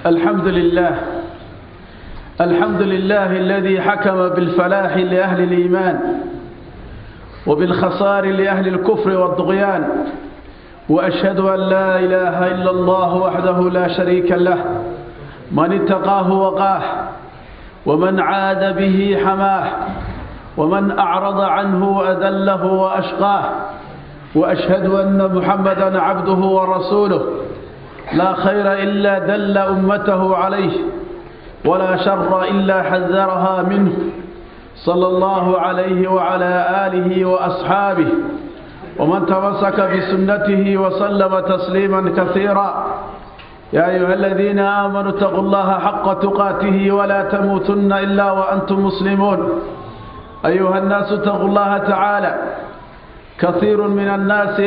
الحمد لله الحمد لله الذي حكم بالفلاح لأهل الإيمان وبالخسار لأهل الكفر والطغيان وأشهد أن لا إله إلا الله وحده لا شريك له من اتقاه وقاه ومن عاد به حماه ومن أعرض عنه أذله وأشقاه وأشهد أن محمدا عبده ورسوله لا خير إلا دل أمته عليه ولا شر إلا حذرها منه صلى الله عليه وعلى آله وأصحابه ومن تمسك بسنته وسلم تسليما كثيرا يا أيها الذين آمنوا اتقوا الله حق تقاته ولا تموتن إلا وأنتم مسلمون أيها الناس اتقوا الله تعالى كثير من الناس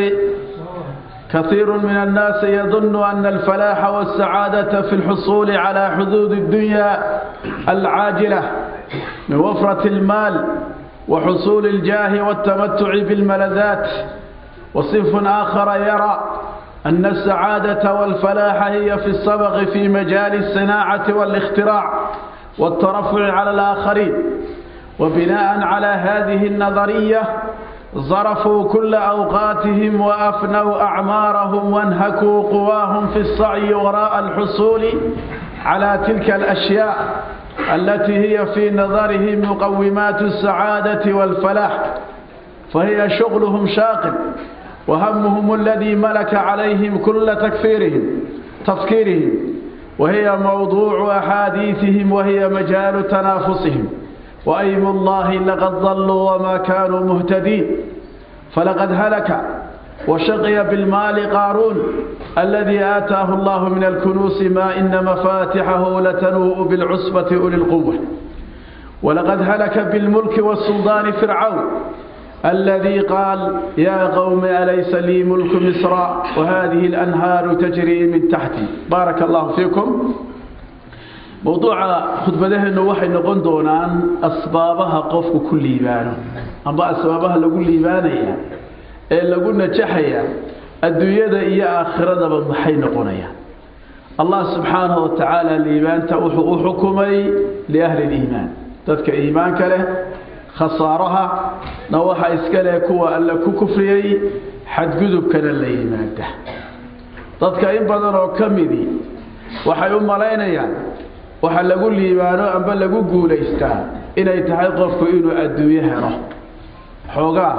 كثير من الناس يظن أن الفلاح والسعادة في الحصول على حدود الدنيا العاجلة من وفرة المال وحصول الجاه والتمتع بالملذات وصنف آخر يرى أن السعادة والفلاح هي في السبق في مجال الصناعة والاختراع والترفع على الآخرين وبناء على هذه النظرية ظرفوا كل أوقاتهم وأفنوا أعمارهم وانهكوا قواهم في السعي وراء الحصول على تلك الأشياء التي هي في نظرهم مقومات السعادة والفلاح فهي شغلهم شاقل وهمهم الذي ملك عليهم كل تكفيرهم تفكيرهم وهي موضوع أحاديثهم وهي مجال تنافسهم وأيم الله لقد ضلوا وما كانوا مهتدين فلقد هلك وشقي بالمال قارون الذي آتاه الله من الكنوس ما إن مفاتحه لتنوء بالعصبة أولي القوة ولقد هلك بالملك والسلطان فرعون الذي قال يا قوم أليس لي ملك مصر وهذه الأنهار تجري من تحتي بارك الله فيكم mowduuca khudbadaheennu waxay noqon doonaan asbaabaha qofku ku liibaano amba asbaabaha lagu liibaanaya ee lagu najaxaya adduunyada iyo aakhiradaba maxay noqonayaan allah subxaanahu watacaala liibaanta wuxuu u xukumay liahli liimaan dadka iimaanka leh khasaaraha na waxa iska leh kuwa alle ku kufriyey xadgudubkana la yimaada dadka in badan oo ka midi waxay u malaynayaan waxa lagu liibaano amba lagu guulaystaa inay tahay qofku inuu adduunyo helo xoogaa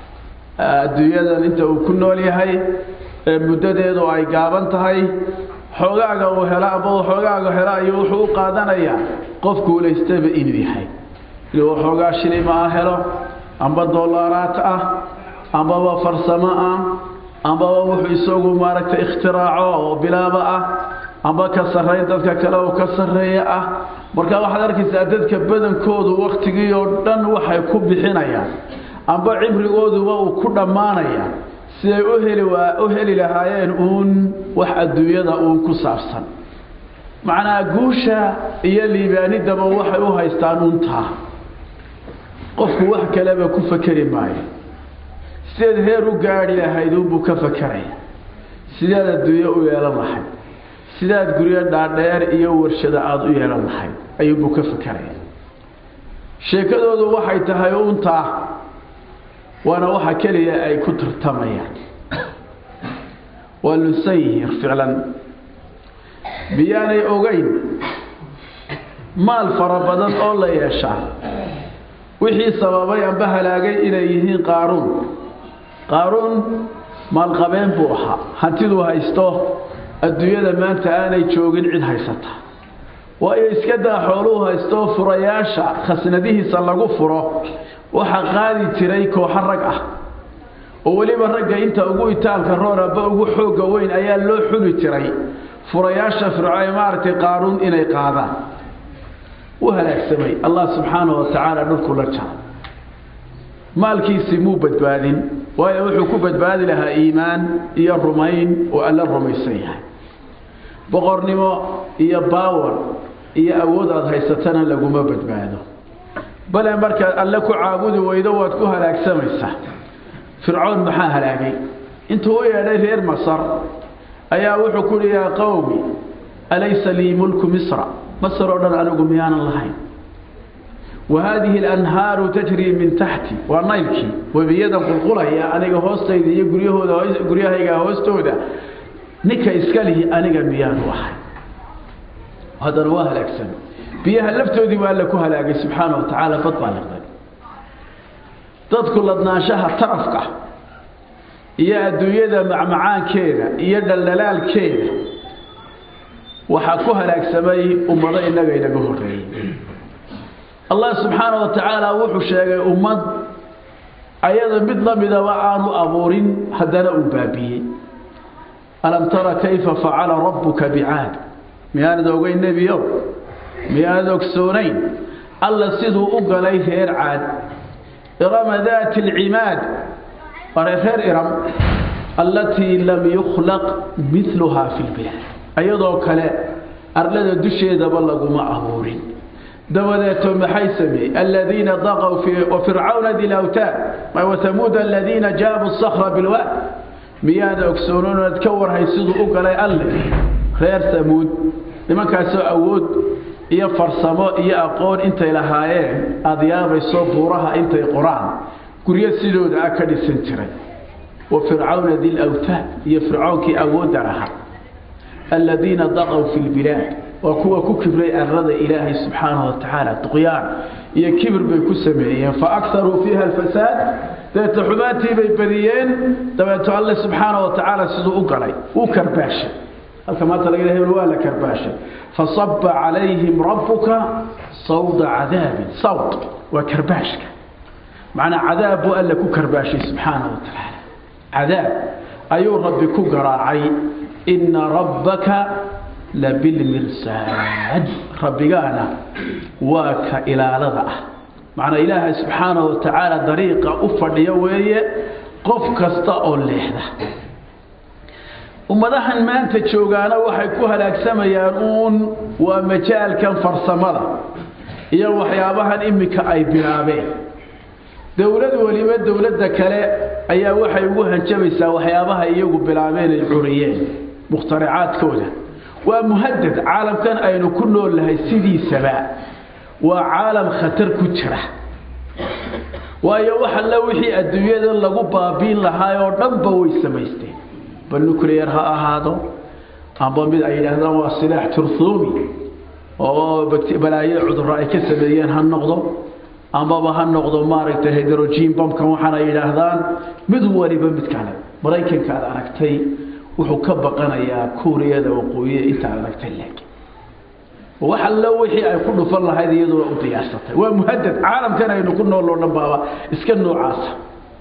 adduunyadan inta uu ku nool yahay ee muddadeedu ay gaaban tahay xoogaaga uu helo amba uu xoogaaga helo ayuu wuxuu u qaadanayaa qof guulaystaba inuu yahay inuu xoogaa shilima ah helo amba dollaaraat ah ambaba farsamo ah ambaba wuxuu isagu maaragtay ikhtiraaco oo bilaaba ah amba ka sarrayn dadka kale oo ka sarreeya ah marka waxaad arkaysaa dadka badankoodu wakhtigii oo dhan waxay ku bixinayaan amba cimrigooduba uu ku dhammaanaya siday u heli waa u heli lahaayeen uun wax adduunyada uun ku saabsan macnaa guusha iyo liibaanidaba waxay u haystaan untaa qofku wax kaleba ku fakeri maayo sideed heer u gaadhi lahayd uunbuu ka fakeraya sideed adduunyo u yeelan lahayd sidaad guryo dhaadheer iyo warshado aada u yeelan lahayd ayuunbuu ka fakeraya sheekadoodu waxay tahay untaa waana waxa keliya ay ku tartamayaan waa lusayhir ficlan miyaanay ogeyn maal fara badan oo la yeeshaa wixii sababay amba halaagay inay yihiin qaaruun qaaruun maalqabeen buu ahaa hantiduu haysto adduunyada maanta aanay joogin cid haysata waayo iska daa xooluhu haysto furayaasha khasnadihiisa lagu furo waxaa qaadi jiray kooxo rag ah oo weliba ragga inta ugu itaalka roor aba ugu xoogga weyn ayaa loo xuli jiray furayaasha fircoe maaragtay qaaruun inay qaadaan u halaagsamay allah subxaanahu watacaala dhulku la jaro maalkiisii muu badbaadin waayo wuxuu ku badbaadi lahaa iimaan iyo rumayn oo alla rumaysan yahay boqornimo iyo baawar iyo awood aada haysatana laguma badbaado bale markaad alle ku caabudi weydo waad ku halaagsamaysaa fircoon maxaa halaagay intuu u yeedhay reer masar ayaa wuxuu ku uhi yaa qowmi alaysa lii mulku misra masr oo dhan anigu miyaanan lahayn wa haadihi alanhaaru tajrii min taxti waa naylkii webiyadan qulqulaya aniga hoostayda iyo guryahooda guryahayga hoostooda ninka iska lihi aniga miyaanu ahay haddana waa halaagsan biyaha laftoodii waa alla ku halaagay subxaana wa tacaala bad baa liqday dadku ladnaanshaha tarafka iyo adduunyada macmacaankeeda iyo dhaldhalaalkeeda waxaa ku halaagsamay ummado innaga inaga horreeyey allah subxaana wa tacaala wuxuu sheegay ummad ayada mid la midaba aanu abuurin haddana uu baabiyey alam tara kayfa facala rabbuka bicaad miyaanad ogeyn nebiyow miyaanad ogsoonayn alla siduu u galay reer caad irama daati alcimaad are reer iram allatii lam yukhlaq miluhaa fi lbilaad ayadoo kale arlada dusheedaba laguma abuurin dabadeeto maxay sameeyey aladiina daqw wafircawna di lawtaad wathamuud aladiina jaabuu sakra bilwaad miyaana ogsoonoonad ka warhay siduu u galay alle reer samuud nimankaasoo awood iyo farsamo iyo aqoon intay lahaayeen aada yaabayso buuraha intay qoraan guryo sidooda ah ka dhisan jiray wa fircawna di lawtaad iyo fircoonkii awoodda lahaa aladiina daqw fi lbilaad waa kuwa ku kibray arada ilaahay subxaanahu wa tacaala duqyaan iyo kibir bay ku sameeyeen faakharuu fiiha alfasaad dabeeto xumaantii bay badiyeen dabeeto alle subxaana wa tacaala siduu u galay uu karbaashay halka maanta laga hebel waa la karbaashay fasaba calayhim rabbuka sawda cadaabin sawd waa karbaashka macnaa cadaab buu alle ku karbaashay subxaanahu wa tacaala cadaab ayuu rabbi ku garaacay ina rabbaka labilmirsaad rabbigaana waa ka ilaalada ah macnaa ilaahay subxaana wa tacaala dariiqa u fadhiyo weeye qof kasta oo leexda ummadahan maanta joogaana waxay ku halaagsamayaan uun waa majaalkan farsamada iyo waxyaabahan iminka ay bilaabeen dowlad weliba dowladda kale ayaa waxay ugu hanjabaysaa waxyaabaha iyagu bilaabeen ay curiyeen mukhtaracaadkooda waa muhadad caalamkan aynu ku nool nahay sidiisaba waa caalam khatar ku jira waayo wax alle wixii adduunyada lagu baabiin lahaay oo dhanba way samaysteen bal nuclear ha ahaado amba mid ay yidhaahdaan waa silaax turthumi oo balaayo cudurro ay ka sameeyeen ha noqdo ambaba ha noqdo maaragtay hydrogen bamkan waxaana yidhaahdaan mid waliba mid kale maraykanka aad aragtay wuxuu ka baqanayaa kuuriyada waqooyiya intaad aragtay laakiin wax allo wixii ay ku dhufan lahayd iyaduna u diyaarsatay waa muhadad caalamkan aynu ku nool oo dhan baaba iska noocaasa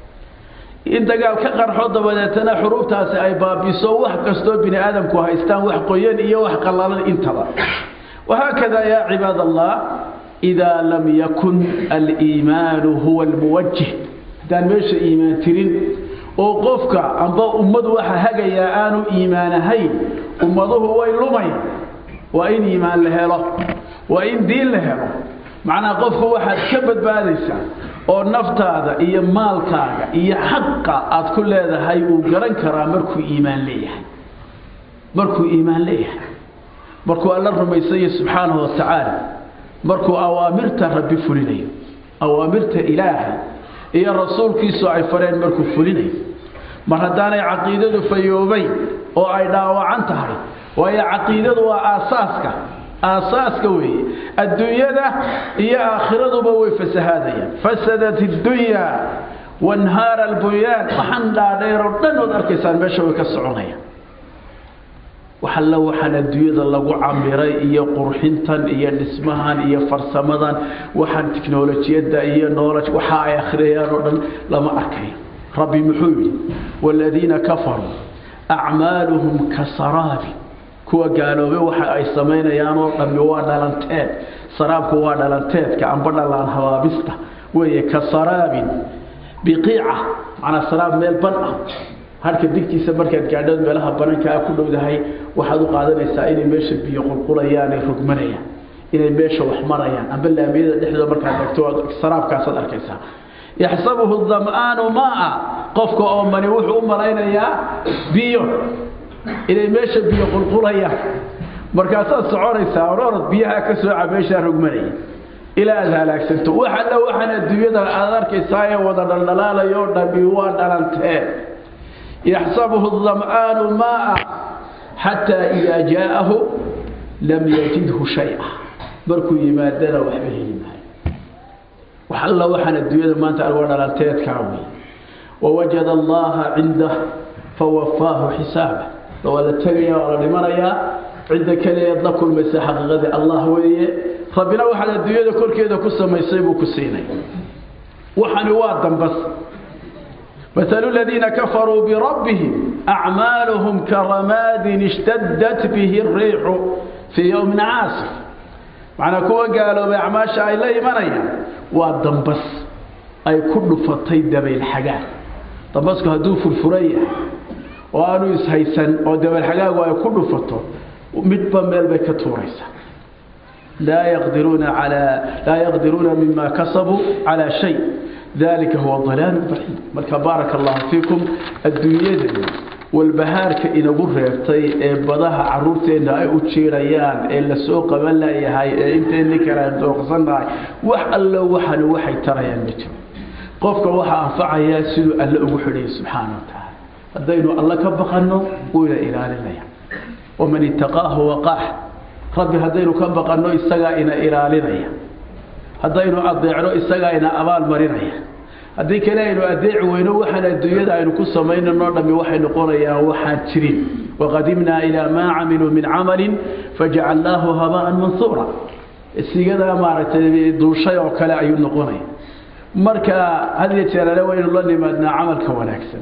in dagaal ka qarxo dabadeetana xuruubtaasi ay baabiso wax kastoo bini aadamku haystaan wax qoyan iyo wax qallalan intaba wahaakada yaa cibaad allah idaa lam yakun aliimaanu huwa almuwajih haddaan meesha iimaan tirin oo qofka amba ummadu waxa hagayaa aanu iimaan ahayn ummaduhu way lumayan waa in iimaan la helo waa in diin la helo macnaa qofku waxaad ka badbaadaysaa oo naftaada iyo maalkaaga iyo xaqa aad ku leedahay uu garan karaa markuu iimaan leeyahay markuu iimaan leeyahay markuu alla rumaysayo subxaanahu wa tacaala markuu awaamirta rabbi fulinayo awaamirta ilaahay iyo rasuulkiisu ay fareen markuu fulinayo mar haddaanay caqiidadu fayoobayn oo ay dhaawacan tahay waayo caqiidadu waa aasaaska aasaaska weeye adduunyada iyo aakhiraduba way fasahaadayaan fasadat iddunya wanhaara albunyaan waxaan dhaadheeroo dhan ood arkaysaan meesha way ka soconayaan waxalla waxaan adduunyada lagu camiray iyo qurxintan iyo dhismahan iyo farsamadan waxaan tiknolojiyadda iyo knowledge waxa ay akhriyayaan oo dhan lama arkayo rabbi muxuu yidhi waaladiina kafaruu acmaaluhum kasaraabi kuwa gaaloobay waxa ay samaynayaan oo dhammi waa dhalanteed saraabku waa dhalanteedka amba dhalaan habaabista weeye ka saraabin biqiica macnaa saraab meel ban ah harka digtiisa markaad gaadhood meelaha banankaa ku dhowdahay waxaad u qaadanaysaa inay meesha biyo qulqulayaan ay rogmanayaan inay meesha wax marayaan amba laamiyada dhexdooda markaad tagto saraabkaasaad arkaysaa yaxsabuhu dam'aanu maa qofka oo mani wuxuu u malaynayaa biyo inay meesha biyo qulqulayaan markaasaad soconaysaa ororod biyaha ka soo cabeeshaa rogmanaya ilaa aad halaagsanto wax alla waxaan adduunyada aad arkaysaa ee wada dhaldhalaalayo dhammi waa dhalantee yaxsabuhu dam'aanu maaa xataa idaa jaa'ahu lam yajidhu shaya markuu yimaadana waxba heli maayo wax alla waxaan adduunyada maanta alwa dhalanteedkaa wey wawajada allaha cindah fawafaahu xisaaba waa la tegaya waa la dhimanayaa cidda keliyaad la kulmaysa xaqiiqadii allah weeye rabbina waxaad adduunyada korkeeda ku samaysay buu ku siinay waxani waa dambas مثل الذين كفروا بربهم أعمالهم كرماد اشتدت به الريح في يوم عاصف معنى كوا قالوا بأعماش أي لا يمنيا والدنبس أي كل فطي دبي الحاجات دنبسك هدوف الفرية وأنو يسهيسن ودبي الحاجات وأي كل فطو مدبا ميل بكتوريسا لا يقدرون على لا يقدرون مما كسبوا على شيء ذلك هو الضلال البعيد marka بارك الله فيكم adduunyada walbahaarka inagu reebtay ee badaha caruurteena ay u jeerayaan ee la soo qaban layahay ee inteeni kala dooqsanahay wax alla waxan waxay tarayaan ma jiro qofka waxa anfacaya siduu alla ugu xidhay subxaanahu wa tacaala haddaynu alla ka baqanno wuu ina ilaalinaya waman ittaqaahu waqaax rabbi haddaynu ka baqanno isagaa ina ilaalinaya haddaynu adeecno isagaa ina abaal marinaya haddii kale aynu adeeci weyno waxaan adduunyada aynu ku samaynanoo dhammi waxay noqonayaan waxaan jirin waqadimnaa ilaa maa camiluu min camalin fajacalnaahu habaan mansuura sigadaa maaragtay duushay oo kale ayuu noqonaya marka had iyo jeerale waynu la nimaadnaa camalka wanaagsan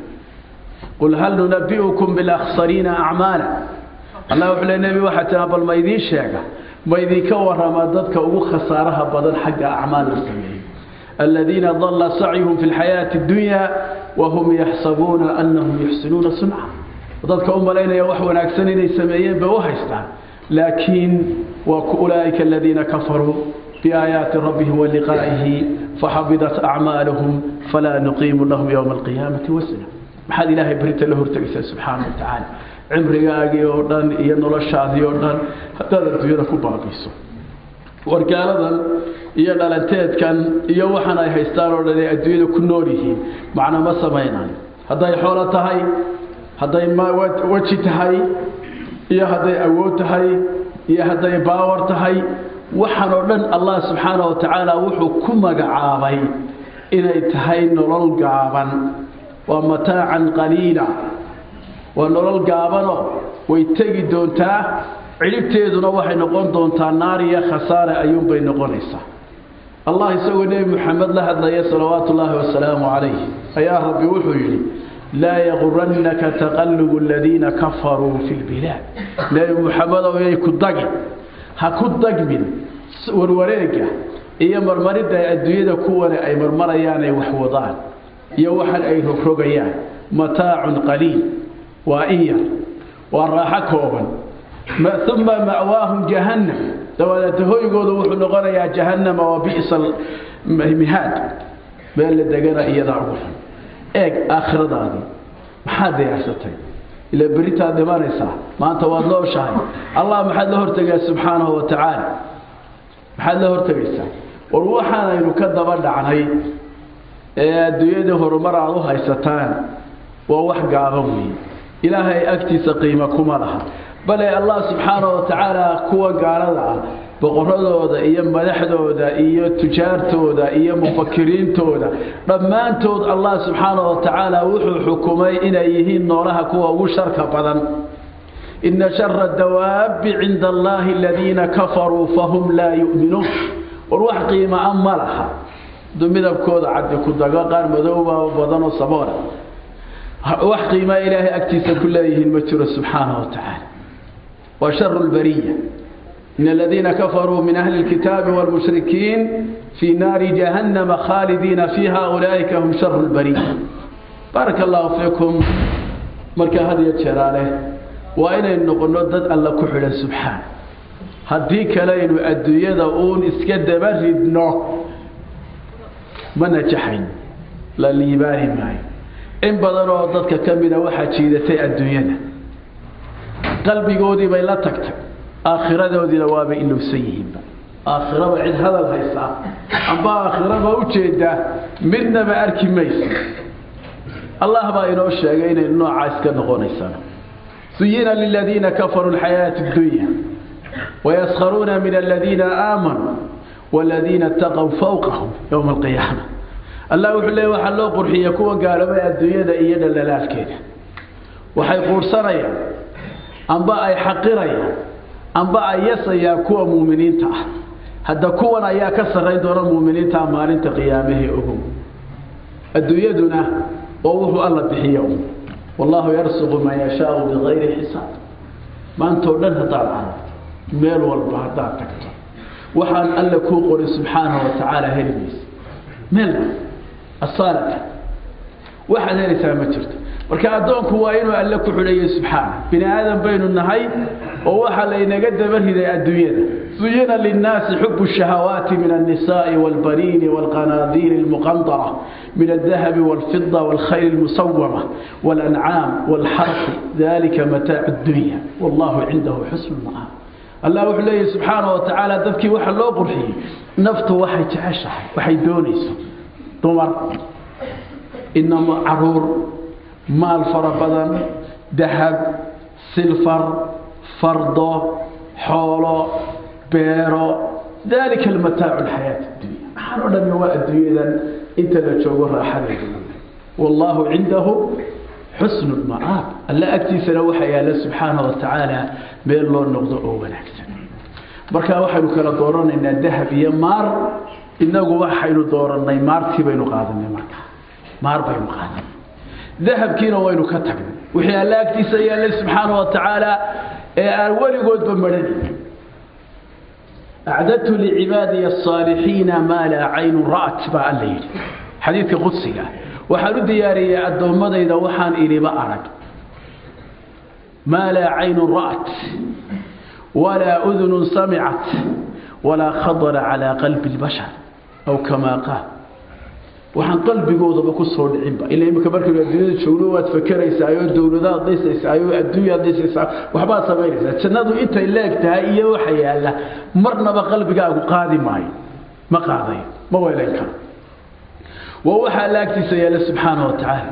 qul hal nunabi'ukum bilakhsariina acmaala allah wuxuu le nebi waxaa tiraa bal ma idiin sheega ma idinka warama dadka ugu khasaaraha badan xagga acmaal la sameeyo aladiina dalla sacyuhum fi lxayaati addunya wahum yaxsabuuna anahum yuxsinuuna sunca dadka u malaynaya wax wanaagsan inay sameeyeen bay u haystaan laakiin waa ulaa'ika aladiina kafaruu biaayaati rabbihim waliqaa'ihi faxabidat acmaaluhum falaa nuqiimu lahum yowma alqiyaamati wasna maxaad ilaahay berinta la hortegaysaa subxaana wa tacaala cimrigaagii oo dhan iyo noloshaadii oo dhan haddaad adduunyada ku baabiiso wargaaladan iyo dhalanteedkan iyo waxaan ay haystaan oo dhan ay adduunyada ku nool yihiin macna ma samaynayo hadday xoolo tahay hadday weji tahay iyo hadday awood tahay iyo hadday baawar tahay waxaan oo dhan allah subxaana wa tacaala wuxuu ku magacaabay inay tahay nolol gaaban waa mataacan qaliila waa nolol gaabano way tegi doontaa cidhibteeduna waxay noqon doontaa naar iyo khasaare ayuunbay noqonaysaa allah isagoo nebi moxamed la hadlaya salawaatu ullaahi wasalaamu calayh ayaa rabbi wuxuu yidhi laa yagurannaka taqallubu aladiina kafaruu fi lbilaad nebi moxamedow yay ku dagin ha ku dagmin warwareega iyo marmaridda ay adduunyada kuwane ay marmarayaan ay wax wadaan iyo waxan ay rogrogayaan mataacun qaliil waa in yar waa raaxo kooban uma ma'waahum jahannam dabadeeta hoygooda wuxuu noqonayaa jahannama wa bi'sa mihaad meel la degana iyadaa ugu xun eeg aakhiradaadii maxaad diyaarsatay ilaa beritaad dhimanaysaa maanta waad nooshahay allah maxaad la hortegaa subxaanahu wa tacaala maxaad la hortegaysaa war waxaanaynu ka daba dhacnay ee adduunyada horumar aad u haysataan waa wax gaaban weeye ilaahay agtiisa qiimo kuma laha bale allah subxaana wa tacaala kuwa gaalada ah boqoradooda iyo madaxdooda iyo tujaartooda iyo mufakiriintooda dhammaantood allah subxaana wa tacaala wuxuu xukumay inay yihiin noolaha kuwa ugu sharka badan ina shara dawaabi cinda allahi aladiina kafaruu fahum laa yu'minuun war wax qiima a ma laha du midabkooda caddi ku dago qaar madooba badanoo saboona wax qiimaa ilaahay agtiisa ku leeyihiin ma jiro subxaanahu wa tacaala waa sharu lbariya in aladiina kafaruu min ahli lkitaabi wاlmushrikiin fii naari jahannama khaalidiina fiiha ulaa'ika hum sharu lbariya baaraka allahu fiikum markaa had iyo jeeraale waa inaynu noqonno dad alla ku xidhan subxaana haddii kalaynu adduunyada uun iska daba ridno ma najaxayn la liibaani maayo in badan oo dadka ka mida waxaa jiidatay adduunyada qalbigoodii bay la tagtay aakhiradoodiina waaba ilowsan yihiinba aakhiraba cid hadal haysaa amba aakhiraba ujeeda midnaba arki maysa allah baa inoo sheegay inaynu noocaa iska noqonaysano zuyina liladiina kafaruu lxayaati اdunya wayaskharuuna min aladiina aamanuu waladiina itaqow fawqahum yowma alqiyaama allah wuxuu leey waxaa loo qurxiya kuwa gaaloobay adduunyada iyo dhallalaalkeeda waxay quursanayaan amba ay xaqirayaan amba ay yasayaan kuwa muuminiinta ah hadda kuwan ayaa ka sarrayn doona muuminiinta maalinta qiyaamahee ogow adduunyaduna oo wuxuu alla bixiyo wallahu yarsuqu man yashaau bikayri xisaab maantao dhan haddaad aragto meel walba haddaad tagto waxaan alla kuu qorin subxaanahu watacaala heli maysa meel asaalata waxaad helaysaa ma jirto marka addoonku waa inuu alle ku xidhayo subxaana bini aadan baynu nahay oo waxaa laynaga daba riday adduunyada zuyina linnaasi xubu shahawaati min alnisaai walbaniini walqanaadiiri almuqandara min aldahabi walfida walkhayl almusawama walancaam walxarfi dalika mataacu dunya wallahu cindahu xusnu lma'aab allah wuxuu leeyahy subxaana wa tacaala dadkii waxa loo qurxiyey naftu waxay jeceshahay waxay doonayso dumar inama caruur maal fara badan dahab silfar fardo xoolo beero dalika almataacu alxayaati addunya waxaan o dhan waa adduunyadan inta la joogo raaxadeeda wallahu cindahu xusnu lma'aab alla agtiisana waxaa yaalla subxaana wa tacaala meel loo noqdo oo wanaagsan marka waxaynu kala dooranaynaa dahab iyo maar inagu waxaynu doorannay maartii baynu qaadanay marka maar baynu qaadanay dahabkiina waynu ka tagnay wixii alla agtiisa yaallay subxaana wa tacaala ee aan weligoodba marhanin acdadtu licibaadiya asaalixiina maa laa caynu ra'at baa alla yidhi xadiidka qudsiga waxaan u diyaariyey addoommadayda waxaan iliba arag maa laa caynu ra'at walaa udunun samicat walaa khadara calaa qalbi lbashar aw kamaa qaal waxaan qalbigoodaba ku soo dhicinba ila imika markaynu adduunyada joogno waad fakeraysaa oo dowladaad dhisaysaa oo adduunyaad dhisaysaa waxbaad samaynaysaa jannadu intay leeg tahay iyo waxa yaalla marnaba qalbigaagu qaadi maayo ma qaadayo ma weelayn karo waa waxa alla agtiisa yaalla subxaana wa tacaala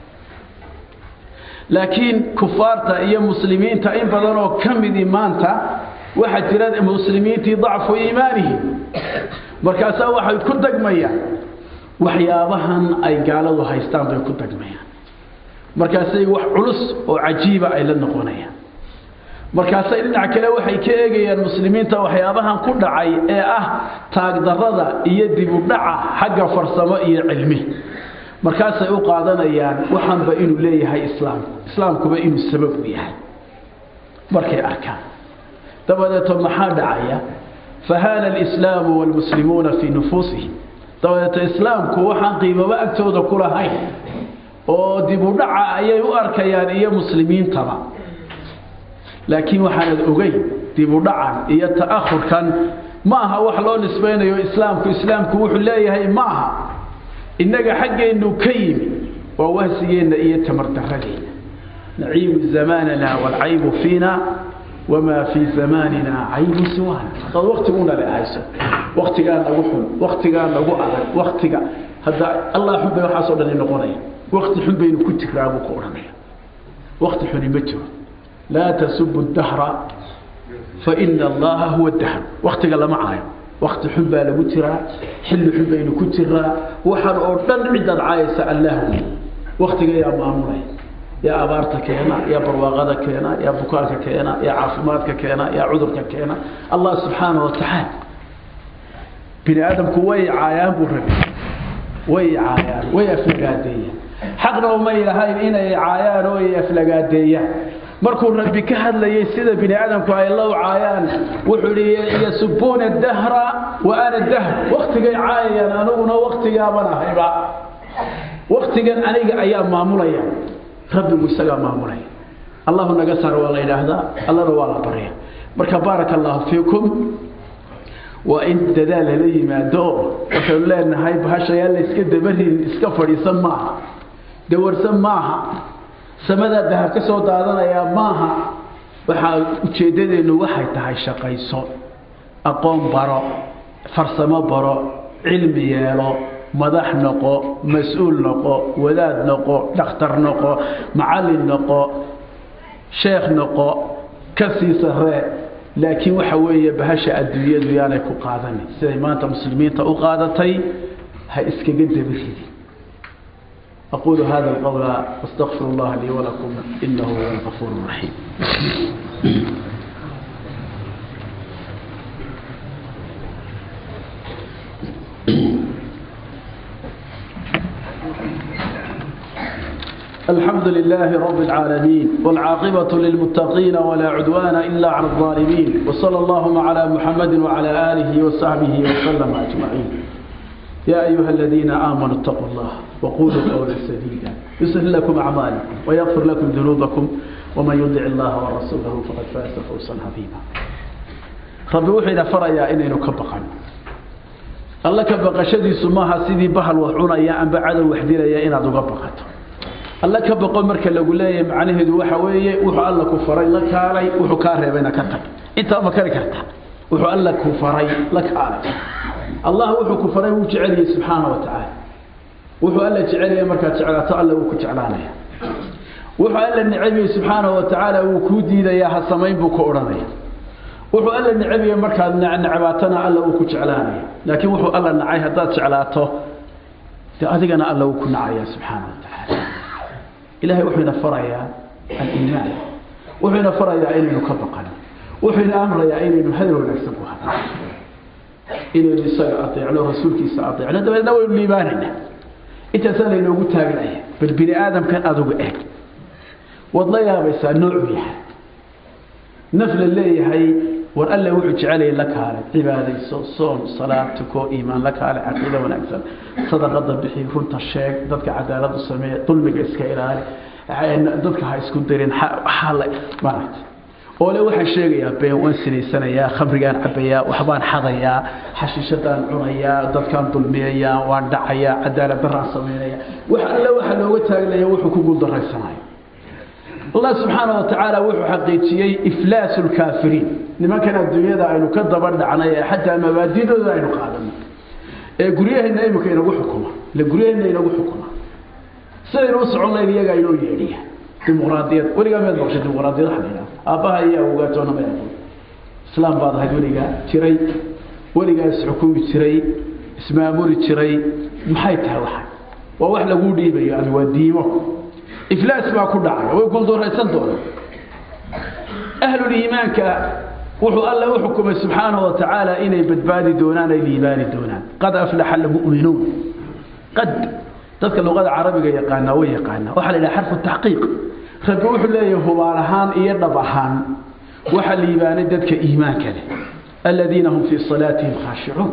laakiin kufaarta iyo muslimiinta in badan oo ka midi maanta waxaa jira muslimiintii dacfu iimaanihim markaasaa waxay ku dagmayaan waxyaabahan ay gaaladu haystaan bay ku dagmayaan markaasay wax culus oo cajiiba ay la noqonayaan markaasay dhinac kale waxay ka eegayaan muslimiinta waxyaabahan ku dhacay ee ah taagdarrada iyo dibudhaca xagga farsamo iyo cilmi markaasay u qaadanayaan waxanba inuu leeyahay islaamku islaamkuba inuu sabab u yahay markay arkaan dabadeeto maxaa dhacaya fahaana alislaamu waalmuslimuuna fii nufuusihim dabadeeto islaamku waxaan qiimaba agtooda ku lahayn oo dibudhaca ayay u arkayaan iyo muslimiintaba laakiin waxaanad ogeyn dibudhacan iyo ta'ahurkan ma aha wax loo nisbaynayo islaamku islaamku wuxuu leeyahay ma aha innaga xaggeennu ka yimi waa wahsigeenna iyo tamardarradeenna naciibu zamaanana waalcaybu fiina wamaa fii zamaanina caybu siwaana hadaad waktiguna le hayso waktigaa nagu xun waktigaa nagu adag waktiga hadda allah xun bay waxaasoo dhani noqonaya wakti xun baynu ku jiraa buu ku odhanaya wakti xuni ma jiro laa tasubu dahra faina allaha huwa dahr waktiga lama caayo wakti xun baa lagu jiraa xilli xun baynu ku jiraa waxaan oo dhan cidaad caayaysa allah waktiga yaa maamulaya yaa abaarta keena yaa barwaaqada keena yaa bukaanka keena yaa caafimaadka keena yaa cudurka keena allah subxaana wa tacaala bini aadamku way caayaan buu rabi way caayaan way aflagaadeeyaan xaqna umay lahayn inay caayaan oo ay aflagaadeeyaan markuu rabbi ka hadlayay sida bini aadamku ay low caayaan wuxuu ihi yasubuuna dahra wa ana dahr waktigay caayayaan aniguna waktigaaban ahayba waktigan aniga ayaa maamulaya rabbigu isagaa maamulaya allahu naga saar waa la yidhaahdaa allana waa la barya marka baaraka allahu fiikum waa in dadaal lala yimaado oo waxaynu leenahay bahashayaa la iska dabarin iska fadhiisan maaha dawarsan maaha samadaa dahab ka soo daadanayaa maaha waxaa ujeeddadeennu waxay tahay shaqayso aqoon baro farsamo baro cilmi yeelo madax noqo mas-uul noqo wadaad noqo dhakhtar noqo macallin noqo sheekh noqo ka sii saree laakiin waxa weeye bahasha adduunyadu yaanay ku qaadanin siday maanta muslimiinta u qaadatay ha iskaga dabiridi أقول هذا القول واستغفر الله لي ولكم إنه هو الغفور الرحيم الحمد لله رب العالمين والعاقبة للمتقين ولا عدوان إلا على الظالمين وصلى اللهم على محمد وعلى آله وصحبه وسلم أجمعين يا أيها الذين آمنوا اتقوا الله وقولوا قولا سديدا يصلح لكم أعمالكم ويغفر لكم ذنوبكم ومن يطع الله ورسوله فقد فاز فوزا عظيما ربي وحيدا فريا إنينو كبقا الله كبقشدي سماها سيدي بحل وحونا أن بعد وحدينا يا إنا دقبقته alla ka boqo marka lagu leeyahay macnaheedu waxa weeye wuxuu alla ku faray la kaalay wuxuu kaa reebayna ka tag intaa ma kari karta wuxuu alla ku faray la kaalay allah wuxuu ku faray wuu jecel yahay subxaana wa tacaala wuxuu alla jecel yahay markaad jeclaato alla wuu ku jeclaanaya wuxuu alla necab yahay subxaana wa tacaala wuu kuu diidayaa ha samayn buu ku odhanaya wuxuu alla necab yahay markaad necbaatana alla wuu ku jeclaanaya laakiin wuxuu alla nacay haddaad jeclaato dee adigana alla wuu ku nacaya subxaana wa tacaala ilahay wuxuu ina farayaa aliimaan wuxuu ina farayaa inaynu ka baqano wuxuu ina amrayaa inaynu hadal wanaagsan ku hadlo inaynu isaga adeecno rasuulkiisa adeecno dabeedna waynu liibaanayna intaasaa laynoogu taaganaya bal bini aadamkan adugu eeg waad la yaabaysaa noocuu yahay naf la leeyahay war alle wuxuu jecelaya la kaale cibaadayso soon salaad tuko iimaan la kaale caqiido wanaagsan sadaqada bixi runta sheeg dadka cadaaladu sameeye dulmiga iska ilaali dadka ha isku dirin xaale maaragta oole waxaan sheegayaa been waan sinaysanayaa khamrigaan cabayaa waxbaan xadayaa xashiishadaan cunayaa dadkaan dulmiyayaa waan dhacayaa cadaalad daraan samaynaya wax alle waxa looga taagnaya wuxuu ku guuldarraysanayo allah subxaana wa tacaala wuxuu xaqiijiyey iflaasu lkaafiriin nimankan adduunyada aynu ka daba dhacnay ee xataa mabaadidooda aynu qaadanay ee guryaheenna imika inagu xukuma ile guryaheenna inagu xukuma sidaynu u socon layn iyagaa inoo yeedhiya dimuqraadiyad weligaa meed maqshay dimuqraadiyad waxa la yidhaha aabbaha iyo awgaatoona ma aqoon islaam baad ahayd weligaa jiray weligaa isxukumi jiray ismaamuli jiray maxay tahay waxa waa wax laguu dhiibayo ama waa diimo iflaas baa ku dhacay way guuldooraysan doonaan ahluliimaanka wuxuu alle u xukumay subxaanahu wa tacaala inay badbaadi doonaan ay liibaani doonaan qad aflaxa almu'minuun qad dadka luqada carabiga yaqaanaa way yaqaanaa waxaa la yidhaha xarfu taxqiiq rabbi wuxuu leeyahay hubaal ahaan iyo dhab ahaan waxaa liibaanay dadka iimaanka leh aladiina hum fii salaatihim khaashicuun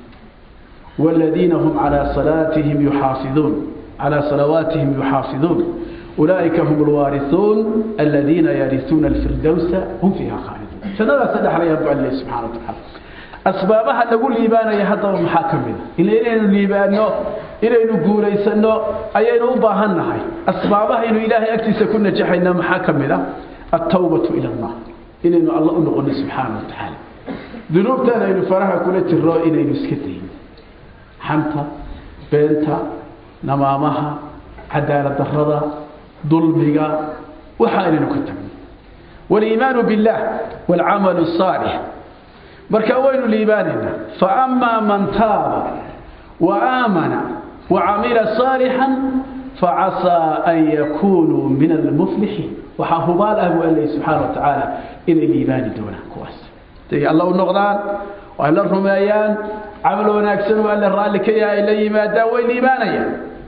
والذين هم على صلاتهم يحافظون على صلواتهم يحافظون أولئك هم الوارثون الذين يرثون الفردوس هم فيها خالدون سنلا سدح لي رب الله سبحانه وتعالى أسبابها نقول ليبانا يهدى محاكمنا إلا إلينا ليبانا إلينا قوليسنا أينا أباهنا هاي أسبابها إنه إلهي أكتس كنا جحينا محاكمنا التوبة إلى الله إلينا الله أنقل سبحانه وتعالى ذنوبتنا إنه فرها كل ترى إلينا سكتين حمتا بنتا نمامها عدالة الرضا ظلمها وحالنا كتبنا والإيمان بالله والعمل الصالح بركوين الإيماننا فأما من تاب وآمن وعمل صالحا فعسى أن يكونوا من المفلحين وحافظال أبو الله سبحانه وتعالى إلى الإيمان دونه كواس تيجي الله النقضان وأهل الرميان عملوا ناكسن وأهل الرالك يا إلي ما داوي الإيمانيا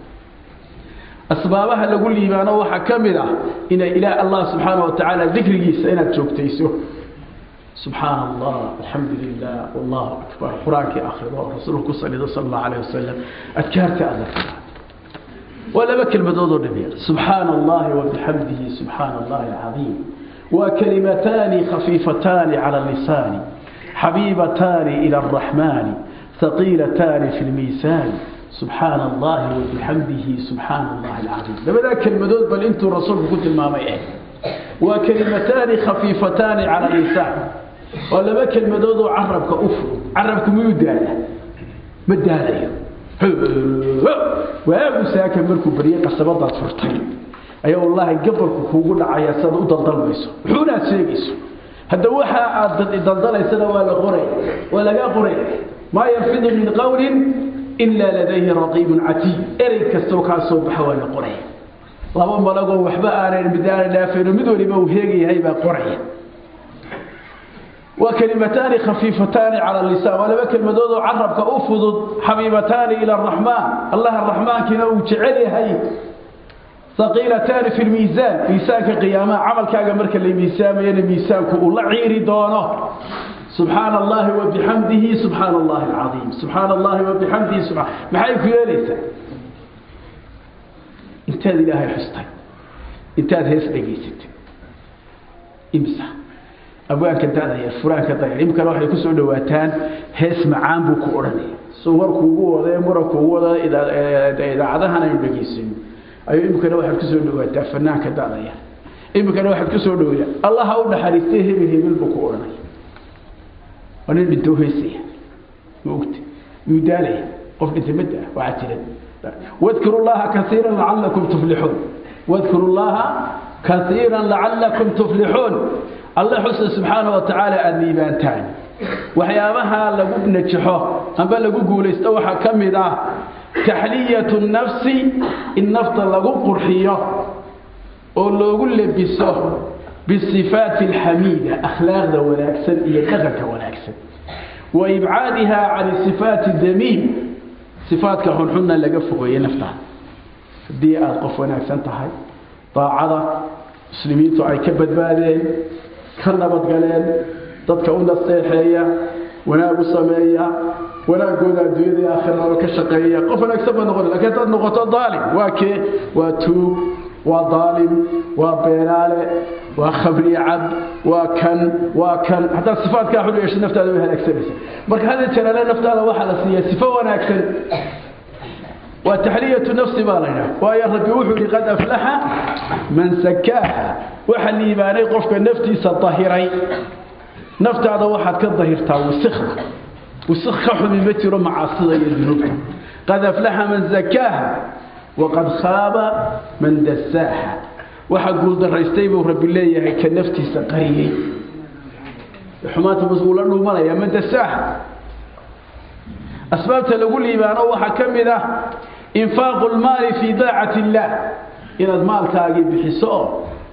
أسبابها لقول لي ما نوحى كاملة إن إلى الله سبحانه وتعالى ذكر جيس إن تشوكتيسه سبحان الله الحمد لله والله أكبر قرآنك آخر ورسولك صلى الله عليه وسلم أذكارك الله ولا بك المدود النبي سبحان الله وبحمده سبحان الله العظيم وكلمتان خفيفتان على اللسان حبيبتان إلى الرحمن ثقيلتان في الميزان سبحان الله وبحمده سبحان الله العظيم لما ذاك المدود بل انتم رسولك قلت ما ما waa kelimataani khafiifataani cala lisaan oo laba kelmadoodoo carabka u fudud carabku miyuu daala ma daalayo waagu saaka markuu barye qasabadaad furtay ayaa wallaahi gabalku kuugu dhacaya siaad u daldalmayso wuxuunaad sheegayso hadda waxa aad daldalaysana waa la qoraya waa lagaa qoraya maa yalfidu min qawlin ilaa ladayhi raqiibun catiid erey kastoo kaa soo baxa waa la qoraya laba malagoo waxba aanan mid aanan dhaafayno mid waliba uu heegayahay baa qoraya waa kelimataani khafiifataani cala lisaan waa laba kelmadood oo carabka u fudud xabiibataani ila araxmaan allah araxmaankiina uu jecel yahay haqiilataani fi lmiisaan miisaanka qiyaamaha camalkaaga marka la miisaamayana miisaanku uu la ciiri doono subxaana allahi wabixamdihi subxaana allahi alcaiim subxaana allahi wabixamdihi subaa maxay ku yeelaysaa intaad ilaahay xustay intaad hees dhegaysatay imsa abwaanka dadaya furaanka dayar imkana waxay ku soo dhawaataan hees macaan buu ku odhanaya so warkuugu wada murankuugu wada idaacadahan aynu dhegaysano ayuu imikana waxaad ku soo dhawaataa fanaanka dadaya imikana waxaad ku soo dhawaya allaha u naxariistay hebel hebel buu ku odhanaya waa nin dhintoo heysaya ma ogta yuu daalaya qof dhintay mada waxaa jira واذكروا الله كثيرا لعلكم تفلحون واذكروا الله كثيرا لعلكم تفلحون الله حسن سبحانه وتعالى النيبانتان وحيابها لغو نجحو أما لغو قوليست وحا كمدا تحلية النفس النفط لغو قرحية ولغو لبسه بالصفات الحميدة أخلاق ذا ولاكسن يتغك ولاكسن وإبعادها عن الصفات الذميم صفاتك حنحنا لغا فوقيه نفتا دي aad qof wanaagsan tahay daacada muslimiintu ay ka badbaadeen ka nabad galeen dadka u naseexeeya wanaag u sameeya wanaagooda adduunyada iyo aakhirada ka shaqeeya qof wanaagsan baa noqon laakiin dad noqoto daalim waa kee waa tuug waa daalim waa beenaale waa khabri cab waa kan waa kan haddaad sifaadkaa xun yeesho naftaada way halaagsanaysa marka hada jalaale naftaada waxaa la siiyaa sifo wanaagsan waa taxliyatu nafsi baa la yidhaha waayo rabbi wuxuu yihi qad aflaxa man sakaaha waxa liibaanay qofka naftiisa dahiray naftaada waxaad ka dahirtaa wasikda wasik ka xumi ma jiro macaasida iyo dunuubta qad aflaxa man zakaaha waqad khaaba man dasaaha waxa guuldaraystay buu rabbi leeyahay ka naftiisa qariyey xumaanta bas wuu la dhuumanaya man dasaaha asbaabta lagu liibaano waxaa ka mid ah infaaqu lmaali fii daacati illaah inaad maalkaagii bixiso oo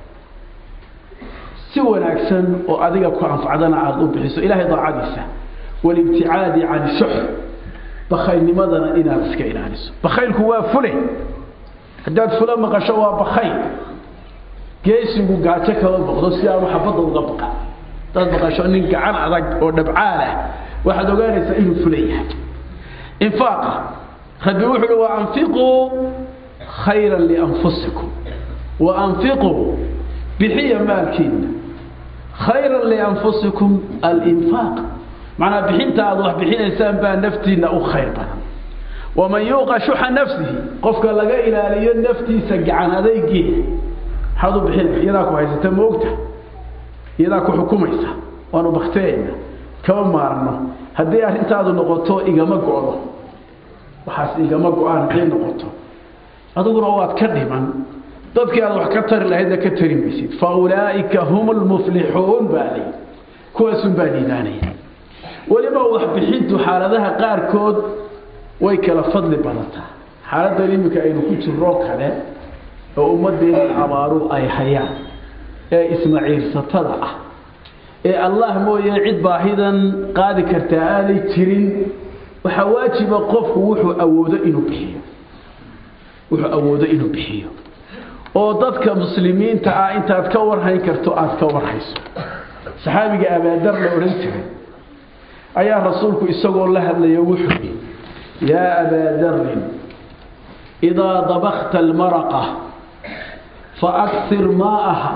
si wanaagsan oo adiga ku anfacdana aada u bixiso ilahay daacadiisa walibticaadi can shux bakhaylnimadana inaad iska ilaaliso bakhaylku waa fule haddaad fula maqasho waa bakayl geesigu gaajo kama boqdo si aanu xabadda uga baqa hadaad maqasho nin gacan adag oo dhabcaal ah waxaad ogaanaysaa inuu fula yahay infaaqa rabbi wuxu uhi waanfiquu khayra lianfusikum waanfiquu bixiya maalkiina khayra lianfusikum alinfaaq macnaa bixinta aad wax bixinaysaan baa naftiina u khayr badan waman yuuqa shuxa nafsihi qofka laga ilaaliyo naftiisa gacan adaygeeda maxaad u bixinaysa iyadaa ku haysata ma ogta iyadaa ku xukumaysa waanu bakteeyna kama maarno haddii arrintaadu noqoto igama go-do waxaas igama go-aan hadday noqoto adiguna waad ka dhiman dadkii aad wax ka tari lahaydna ka tari maysid fa ulaa'ika hum lmuflixuun baa lay kuwaasun baa liibaanaya weliba waxbixintu xaaladaha qaarkood way kala fadli badataa xaaladdan iminka aynu ku jiroo kale oo ummaddeena abaaru ay hayaan ee ismaciirsatada ah ee allah mooye cid baahidan qaadi kartaa aanay jirin waxaa waajiba qofku wuxuu awoodo inuu bixiyo wuxuu awoodo inuu bixiyo oo dadka muslimiinta ah intaad ka warhayn karto aada ka warhayso saxaabiga abaadar la odhan jiray ayaa rasuulku isagoo la hadlaya wuxuu yihi yaa abaa darin idaa dabakta almaraqa faakir maaaha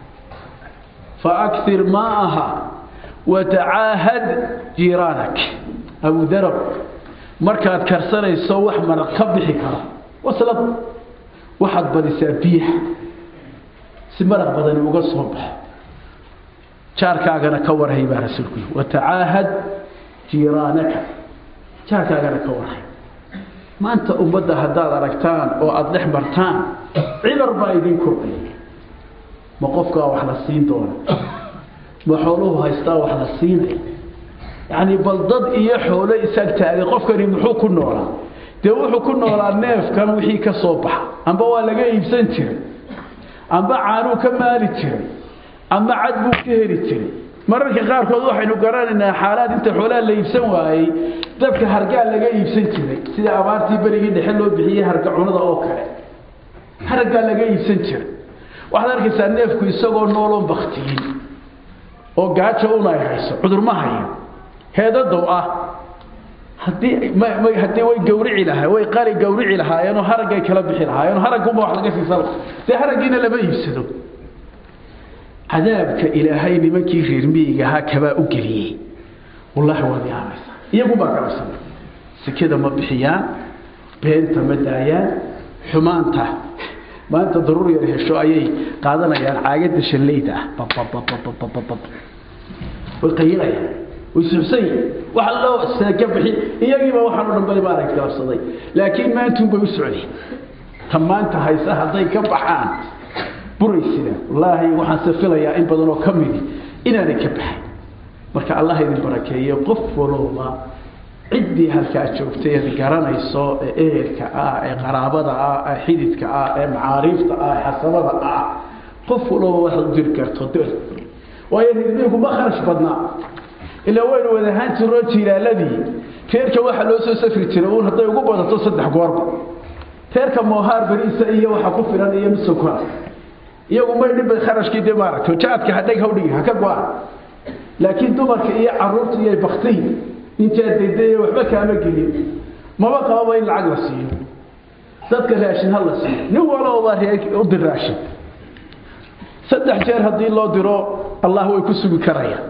faakir maa'aha watacaahad jiiraanak abu darab markaad karsanayso wax maraq ka bixi kara waslad waxaad badisaa biyaha si maraq badani uga soo baxo jaarkaagana ka warhay baa rasuulku yii watacaahad jiiraanaka jaarkaagana ka warhay maanta ummadda haddaad aragtaan oo aada dhex martaan cibar baa idin kordhay ma qofkaa wax la siin doona ma xooluhu haystaa wax la siinay yacni bal dad iyo xoolo isaag taagay qofkani muxuu ku noolaa dee wuxuu ku noolaa neefkan wixii ka soo baxa amba waa laga iibsan jiray amba caanuu ka maali jiray amba cad buu ka heli jiray mararka qaarkood waxaynu garanaynaa xaalaad inta xoolaha la iibsan waayey dadka hargaa laga iibsan jiray sida abaartii berigii dhexe loo bixiyey harga cunada oo kale hargaa laga iibsan jiray waxaad arkaysaa neefku isagoo nooloon baktiyin oo gaajo un ay hayso cudurma hayo heedadow ah haddii haddii way gawrici lahaa way qali gawrici lahaayeenoo haraggay kala bixi lahaayeenoo haraggunba wax laga siisan dee haraggiina lama iibsado cadaabka ilaahay nimankii reer miyiga ahaa kabaa u geliyey wallaahi waad yaabaysaa iyagunbaa galabsana sekada ma bixiyaan beenta ma daayaan xumaanta maanta daruur yar hesho ayay qaadanayaan caagada shallayda ah babababababab way qayilayaan way suxsan yihin waxa loo seeka bixi iyagiiba waxaan o dhan bali baa arag galabsaday laakiin maantun bay u socdeen ta maanta haysa hadday ka baxaan buraysida wallaahi waxaan se filayaa in badan oo ka midi inaanay ka baxayn marka allah idin barakeeyo qof walooba ciddii halkaa joogtay eed garanayso ee ehelka ah ee qaraabada ah ee xididka ah ee macaariifta ah ee xasabada ah qof walooba waxaad u diri karto dir waayo ridmiinku ma kharash badnaa ilaa waynu wadahaan jiroo jiilaaladii reerka waxaa loo soo safri jiray uun hadday ugu badato saddex goorba reerka moohaar beriisa iyo waxa ku filan iyo mid sokora iyagu may dhibay kharashkii dee maaragtay jaadka hadheg hawdhigi ha ka go-an laakiin dumarka iyo caruurta iyo baktihi intaad daydaye waxba kaama gelin maba qababa in lacag la siiyo dadka raashin ha la siiyo nin walowbaa reer u dir raashin saddex jeer haddii loo diro allah way ku sugi karayaan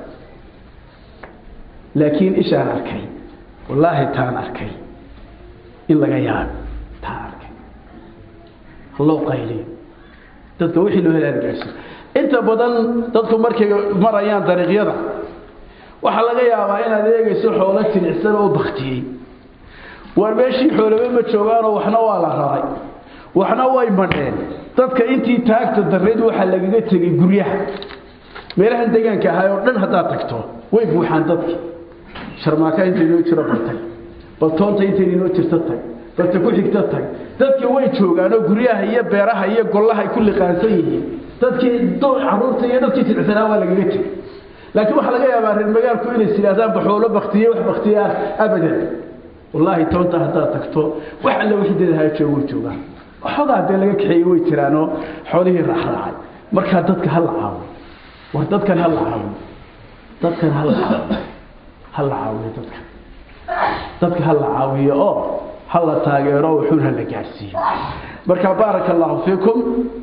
laakiin ishaan arkay wallaahi taan arkay in laga yaabo taan arkay haloo qayliyo dadka wixii loo helaana gaarsiiyo inta badan dadku markay marayaan dariiqyada waxaa laga yaabaa inaad eegayso xoolo jilicsan oo baktiyey waar meeshii xoolaba ma joogaanoo waxna waa la raray waxna way madheen dadka intii taagta darreed waxaa lagaga tegay guryaha meelahan deegaanka ahay oo dhan haddaad tagto way buuxaan dadki sharmaaka inta inoo jiro bartay baltoonta inta inoo jirto tag balta ku xigta tag dadki way joogaan oo guryaha iyo beeraha iyo gollaha ay ku liqaansan yihiin dadkii caruurta iyo dadkii jilicsanaa waa lagaga tegay laakiin waxaa laga yaabaa reer magaalku inay sidhaahdaan baxoolo baktiye wax baktiye ah abadan wallaahi toonta haddaad tagto wax alle wixii dadahaa joogo way joogaan waxoogaa dee laga kaxeeyey way jiraanoo xoolihii raaxraacay markaa dadka ha la caawiyo war dadkan ha la caawiyo dadkan ha la caawiyo ha la caawiyo dadkan dadka ha la caawiyo oo ha la taageero wuxuun ha la gaadhsiiyo marka baaraka allahu fiikum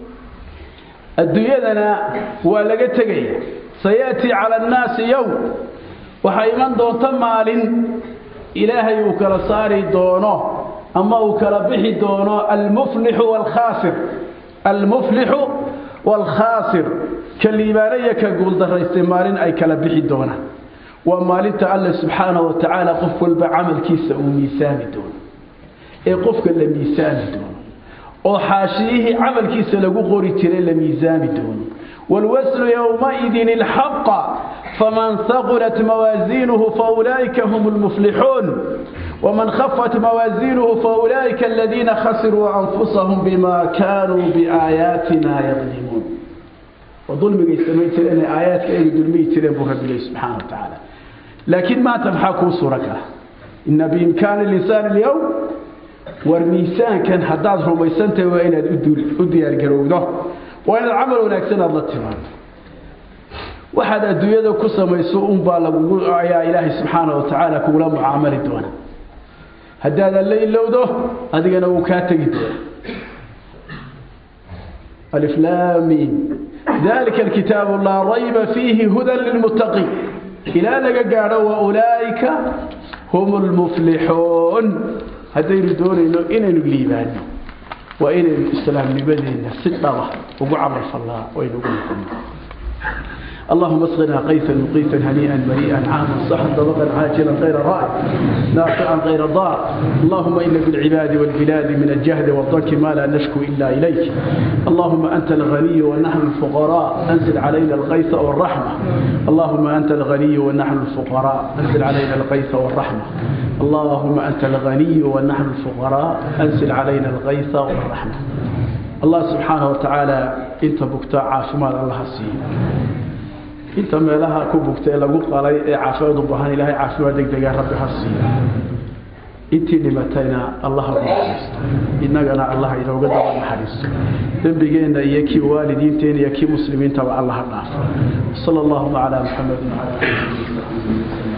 adduunyadana waa laga tegaya sayaأtii calى الnaasi yowm waxaa iman doonta maalin ilaahay uu kala saari doono ama uu kala bixi doono almuflixu wاlkhaasir almuflixu wاlkhaasir ka liibaanaya ka guuldaraystay maalin ay kala bixi doonaan waa maalinta alle subxaanaه wa tacaala qof walba camalkiisa uu miisaami doono ee qofka la miisaami doono oo xaashiyihii camalkiisa lagu qori jiray la miisaami doono والوزن يومئذ الحق فمن ثقلت موازينه فأولئك هم المفلحون ومن خفت موازينه فأولئك الذين خسروا أنفسهم بما كانوا بآياتنا يظلمون وظلم يسميت لأن آيات كأي ظلمي تلين رب الله سبحانه وتعالى لكن ما تمحكوا سركة إن بإمكان الإنسان اليوم والميسان كان حداد رميسانته وإن أدي القروده waa inaad camal wanaagsan aada la timaado waxaad adduunyada ku samayso unbaa lagugu ayaa ilaahay subxaana wa tacaala kugula mucaamali doona haddaadan la ilowdo adigana wuu kaa tegi doona aliflaamiin dalika alkitaabu laa rayba fiihi hudan lilmuttaqiin ilaa laga gaadho wa ulaa'ika hum lmuflixuun haddaynu doonayno inaynu liibaano waa inaynu islaamnimadeena si dhaba ugu camal fallaa waynu ugu noqonnaa اللهم اسقنا قيثا مقيثا هنيئا مريئا عاما صحا طبقا عاجلا غير رائع نافعا غير ضار اللهم إن بالعباد والبلاد من الجهد والضنك ما لا نشكو إلا إليك اللهم أنت الغني ونحن الفقراء أنزل علينا الغيث والرحمة اللهم أنت الغني ونحن الفقراء أنزل علينا الغيث والرحمة اللهم أنت الغني ونحن الفقراء أنزل علينا الغيث والرحمة الله سبحانه وتعالى انت بكتا عافمال الله سيه inta meelaha ku bugtay lagu qalay ee caafimaad u baahan ilaahay caafimaad degdega rabbi ha siiyo intii dhimatayna allah ha naxariisto innagana allah inooga daba naxariisto dembigeenna iyo kii waalidiinteena iyo kii muslimiintaba allah ha dhaafo sala allahuma calaa muxamedin wacala alihi